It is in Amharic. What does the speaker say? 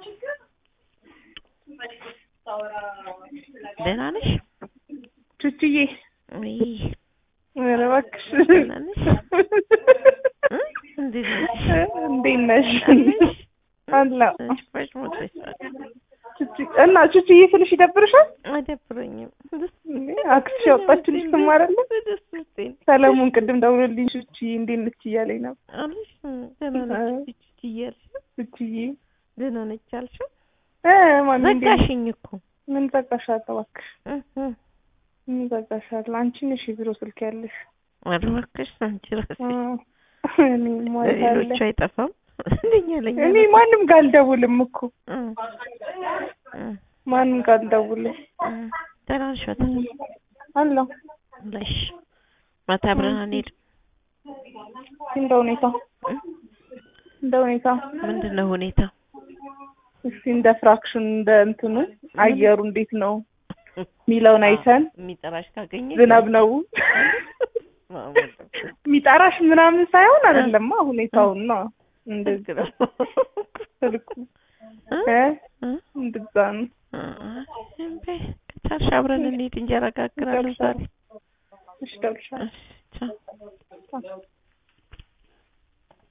ደህና ነሽ? ቹቹዬ ውይ ኧረ እባክሽ ደህና ነሽ? እ? እንዴት ነሽ? እንዴት ነሽ? አለሽ? አለሁ። ሽፋሽ ሞተሽ ቹቹ እና ቹቹዬ ስልሽ ይደብርሻል? አይደብረኝም። ደስ እንዴ አክስሽ ያወጣችልሽ ስም አይደለ? ደስ ብሎኝ ሰለሞን ቅድም ደውሎልኝ ቹቹዬ እንዴት ነች እያለኝ ነበር። አለሽ? ደህና ነች ቹቹ እያልሽ ቹቹዬ ደህና ነች አልሽው? እ ማን እንዴት ነሽ? ዘጋሽኝ እኮ ምን ዘጋሻል? እባክሽ እ እ ምን ዘጋሻል? አንቺ ነሽ የቢሮ ስልክ ያለሽ። ኧረ እባክሽ አንቺ እራስሽ እኔ ማለት አለ ሌሎቹ አይጠፋም እንደኛ ለኛ እኔ ማንም ጋር አልደውልም እኮ እ እ ማንም ጋር አልደውልም። እ ደህና ነሽ ማታ አለሁ አለሽ ማታ አብረን አንሄድም እንደ ሁኔታ እ? እንደ ሁኔታ ምንድን ነው ሁኔታ እስኪ እንደ ፍራክሽን እንደ እንትኑ አየሩ እንዴት ነው የሚለውን አይተን የሚጠራሽ ካገኘ ዝናብ ነው የሚጠራሽ ምናምን ሳይሆን አይደለማ ሁኔታውን ነው እንደዚህ ስልኩ እ እንደዛ ነው ከቻልሽ አብረን እንሂድ እንጀራ ጋግራለሁ ዛሬ እሺ እደውልልሻለሁ እሺ ቻው